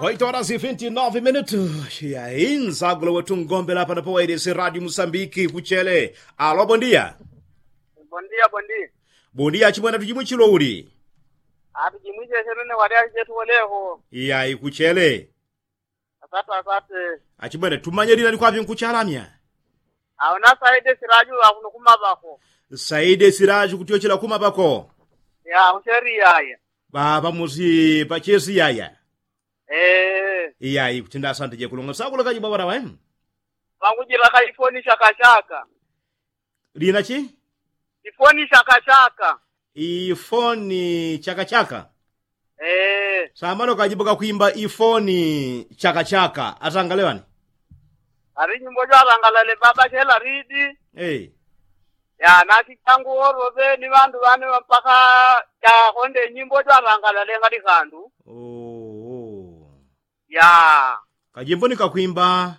8 horas e 29 minutos. E aí, nzagula wetu ngombe lapha napo wairese Radio Moçambique kuchele. Alô, bom dia. Bom dia, bom dia. Bom dia chimwana tuchimwe chilowuli. Ati jimwije sherene wali ajetu oleho. E aí, kuchele. Asante asante. Achimwene tumanyerira ni kwapi nkuchalamya. Aona saide siraju akuno kumabako. Saide siraju kutiochela kuma pako. Ya usheri yaya. Baba musi pachesi yaya. Eh, E aí, kutinda asante je kulonga sakula kaji babara wa. vangujira ka ifoni shaka shaka. Lina chi? Ifoni shaka shaka. Ifoni chaka chaka. Eh, Samano kajibuka kuimba ifoni chaka chaka. Atangalewani. ari nyimbo jo arangalale baba shela ridi. Eh. Ya naki changu orobe ni vandu vane mpaka ya honde nyimbo jo arangalale ngati kandu. Oh, oh. Ya, Kajimbo nikakwimba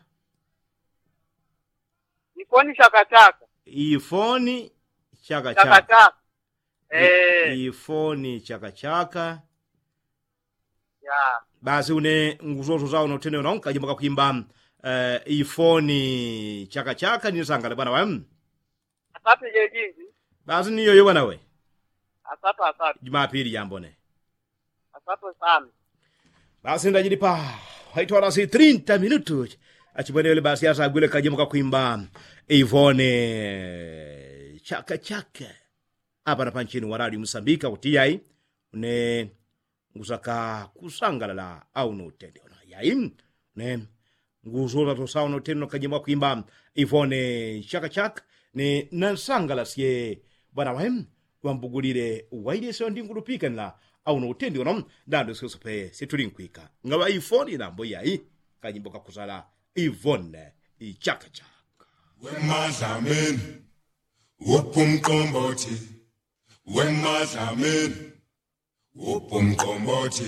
ifoni shaka shaka. ifoni chaka Shaka chaka. shaka. Eh, Ifoni chaka chaka. ya. Basi une nguzozo zao notene unaon kajimbo kakwimba uh, ifoni chaka chaka nisangale bwana wa. Asante je jingi. Basi niyo yo bwana we. Asante asante. Jumapili jambone. Asante sana. Basi ndajilipa haitwa rasi 30 minutos. Achibonele basi asa agwile kajimbo kakwimba Ivone chaka chaka. Apa na panchini wa Radio Msambika utiyai ne ngusaka kusangalala au no tende ona yai ne nguzoza to sauna tendo kajimbo kakwimba Ivone chaka chaka ne nansangala sie bwana wahem wambugulire waide so ndingulupikanira au no utendi ono ndando sosope situlinkwika ngaba ifoni nambo yayi kanyimbo kakuzala ivone ichaka chaka wemadlamini uphumqombothi wemadlamini uphumqombothi